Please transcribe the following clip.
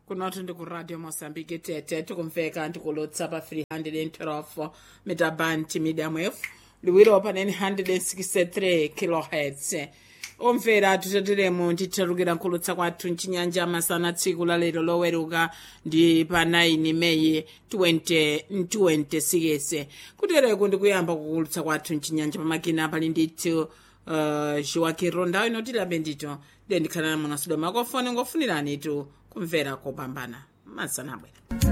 kunothi ndikuradio mozambique tete tikumveka ndikulutsa pa 312 metaband medium wave liwiro pa 963 kilohertz omvera titeteremo nditherukira nkhulutsa kwathu mchinyanja masana tsiku la lero loweruka ndi pa 9 meyi 2026 kutereko ndikuyamba kukulutsa kwathu mchinyanja pamakina pali ndithu uh, joaquin ronda ino tilabe ndito ndiye ndikhalana munasudwa makofoni ngofunirani tu kumvera kopambana masana abwera